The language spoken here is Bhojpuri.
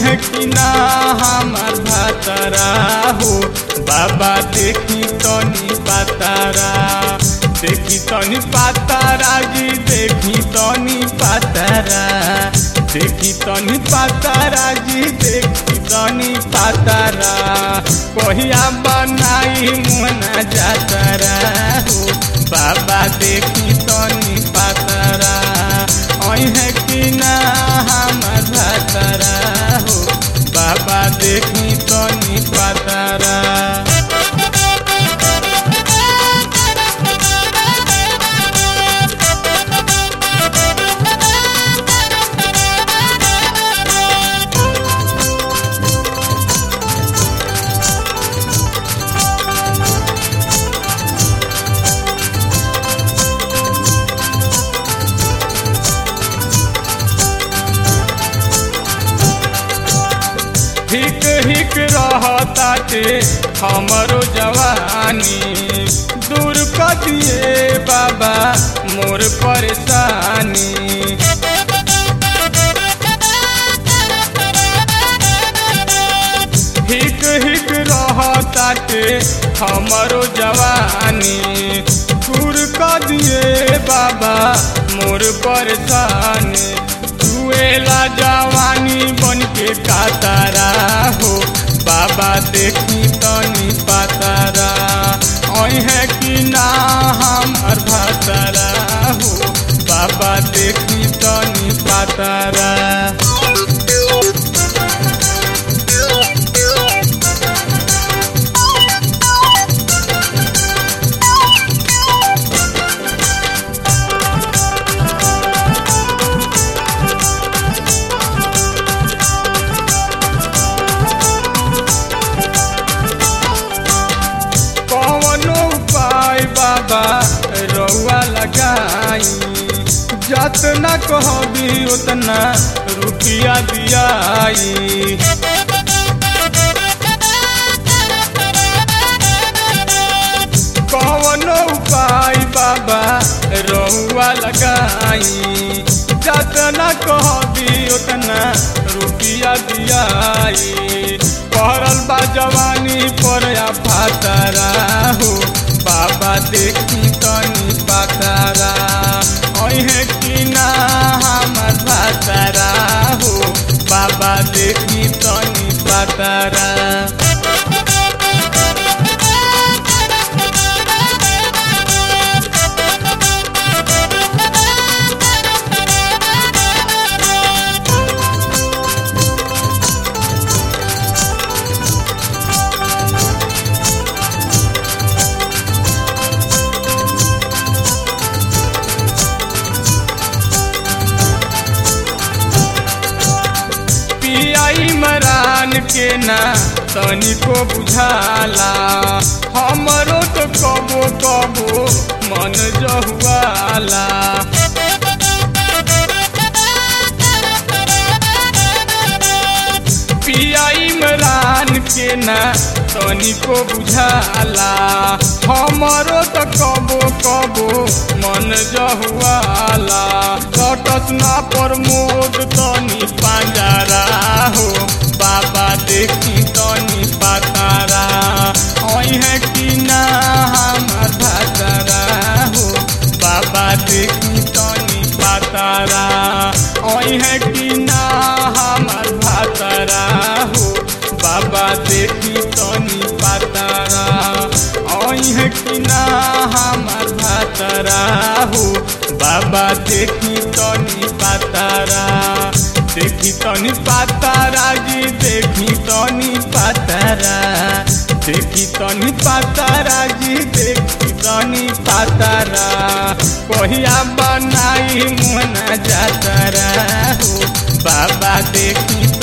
है कि ना हमार भातारा हो बाबा देखी तनी पातारा देखी तनी पातारा जी देखी तनी पातारा देखी तनी पातारा जी देखी तनी पातारा कहिया बनाई मुना जातारा हो बाबा देखी तनी पातारा है कि ना हमार भातारा हो बाबा देखी तनी पातारा हिक हिक रहताटे हमरो जवानी दूर कर दिए बाबा मोर परेशानी हिक हिक रहताटे हमरो जवानी दूर कर दिए बाबा मोर परेशानी जुएला जवानी बन के कातारा हो बाबा देखी तनी पातारा है कि ना हमार भातारा हो बाबा देखी तनी पातारा कवनो उपाय बाबा रउआ लगाई जतना कहबी उतना रुपया दियाई कवनो उपाय बाबा रउआ लगाई जतना कहबी उतना रुपया दियाई पहरल बा जवानी पर या फातारा हो बाबा देखी तनी पातारा है कि ना हमार भातारा हो बाबा देखी तनी पातारा पियाई मरान के ना तनिको बुझाला हमरो तो कबो कबो मन जहुआला पियाई मरान के ना तनिको बुझाला हमरो तो कबो कबो मन जहुआला कटस ना प्रमोद तनी पांजारा हो बाबा देखी तनी पातारा है कि ना हमार भातारा हो बाबा देखी तनी पातारा है कि ना हमार भातारा हो बाबा देखी तनी पातारा है कि ना हमार भातारा हो बाबा देखी तनी पातारा देखी तनी पातारा जी देखी तनी पातारा देखी तनी पातारा जी देखी तनी पातारा कहिया बनाई मुना जातारा हो बाबा देखी